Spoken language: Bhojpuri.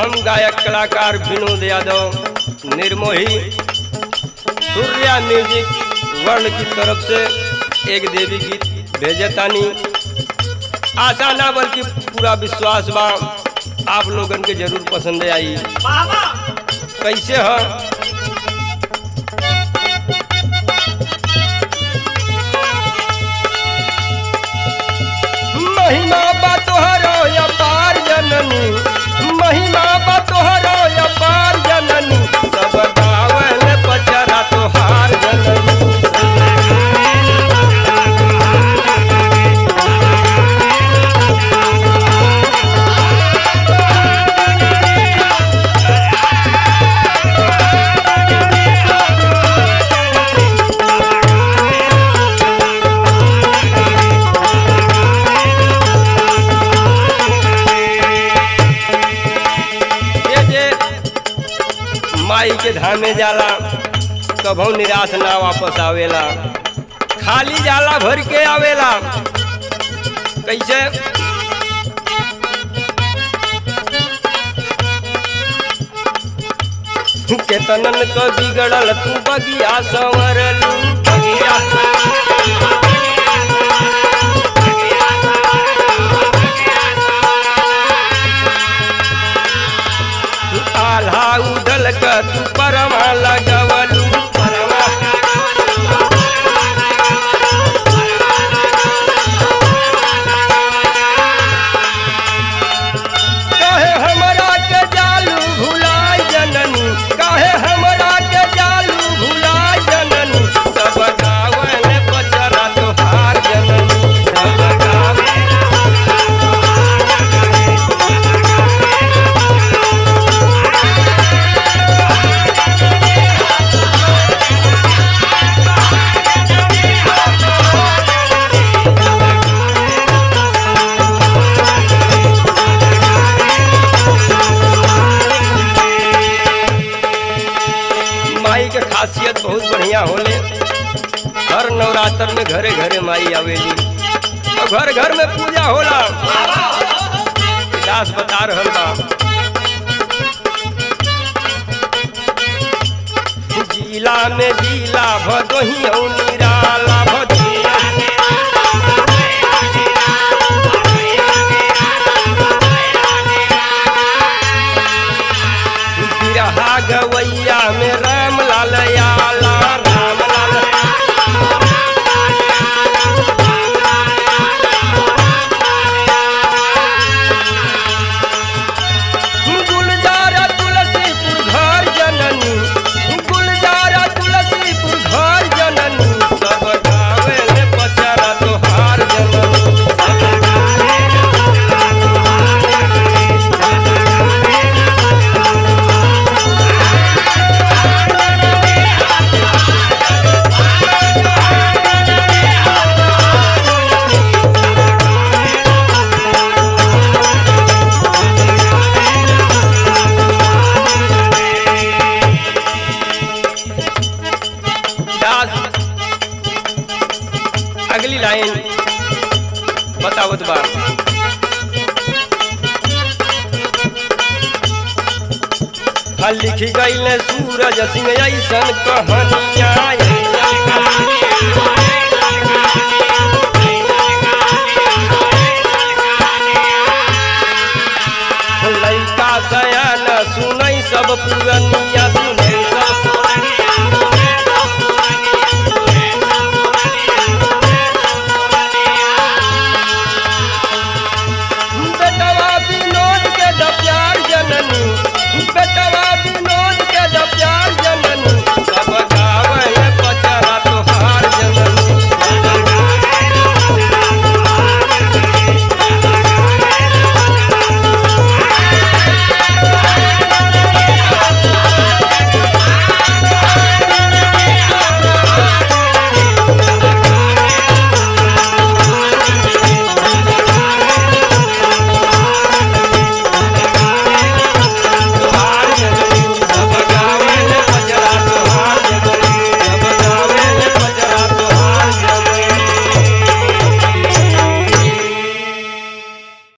हम गायक कलाकार विनोद यादव निर्मोही सूर्या म्यूजिक वर्ण की तरफ से एक देवी गीत भेजे तानी आशा ना बल्कि पूरा विश्वास बा आप लोगन के जरूर पसंद आई कैसे ह महिमा बा तोहरो अपार जननी महिमा बा तोहरो अपार जननी सब गावल पचरा तोहार जननी ये जे माई के धामे जाला कभू निराश ना वापस आवेला खाली जाला भर के आवेला कैसे केतनन क बिगड़ल तू बगिया संवरलू बगिया आल्हा उदल क तू परमा लगवलू परमा काहे हमरा के जालू भुलाय जननी काहे हमरा के जालू भुलाय जननी सब गावल पचरा तोहार जननी सब गावल माई के खासियत बहुत बढ़िया होले हर नवरात्र में घरे घरे माई आवेली और घर घर में पूजा होला दास बता रहल बा जिला में जिला भदोही और निराला भदोहिया बिरहा गवैया में राम लाल याला राम लाल गुलजारा तुलसीपुर घर जननी गुलजारा तुलसीपुर घर जननी सब गावे ले पचरा तोहार जननी सब गावे दास अगली लाइन बतावत बा हल लिखी गई सूरज सिंह ऐसन कहानिया ऐसन कहानिया